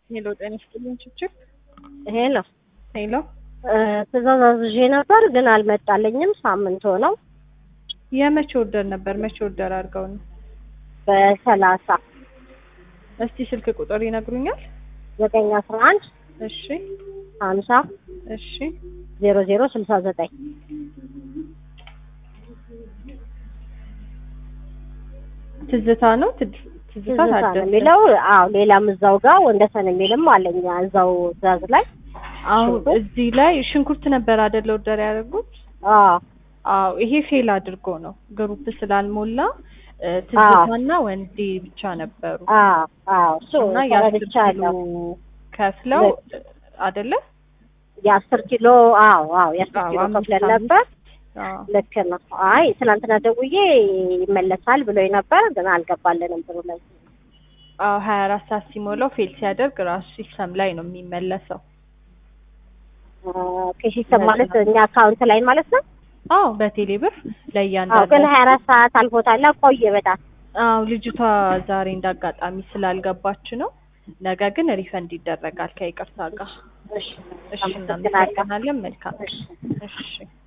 ሄሎ ጤና ይስጥልኝ ችችር ሄሎ ሄሎ ትእዛዝ አዝዤ ነበር ግን አልመጣልኝም። ሳምንት ሆነው የመቼ ወርደር ነበር? መቼ ወርደር አድርገው ነው? በሰላሳ እስቲ ስልክ ቁጥር ይነግሩኛል? ዘጠኝ አስራ አንድ እሺ ሀምሳ እሺ ዜሮ ዜሮ ስልሳ ዘጠኝ ትዝታ ነው ትዝ- ትዝታ ትዝታ ነው ታደሰ የሚለው። አዎ ሌላም እዛው ጋር ወንደሰን የሚልም አለኝ እዛው ትእዛዝ ላይ። አሁን ሽንኩርት? እዚህ ላይ ሽንኩርት ነበር አይደለ ወርደር ያደርጉት? አዎ አዎ ይሄ ፌል አድርጎ ነው ግሩፕ ስላልሞላ እ፣ ትዝታና ወንዴ ብቻ ነበሩ አዎ አዎ እሱ እና የአስር ኪሎ ተረድቻለሁ። ከፍለው እ፣ አይደለ? የአስር ኪሎ አዎ አዎ የአስር አዎ፣ ኪሎ አምስት ከፍለን አምስት። ነበር። አዎ ልክ ነው። አይ ትናንትና ደውዬ ይመለሳል ብሎኝ ነበር ግን አልገባልንም ብሎ ላይ አዎ ሀያ አራት ሰዓት ሲሞላው ፌል ሲያደርግ ራሱ ሲስተም ላይ ነው የሚመለሰው። ከሲስተም ማለት እኛ አካውንት ላይ ማለት ነው። አዎ በቴሌ ብር አዎ ግን ለእያንዳንዱ ሀያ አራት ሰዓት አልፎታል። ቆየ በጣም አዎ ልጅቷ ዛሬ እንዳጋጣሚ ስላልገባች ነው። ነገ ግን ሪፈንድ ይደረጋል ከይቅርታ ጋር። እሺ እሺ አመሰግናለሁ። እናመሰግናለን። መልካም እሺ እሺ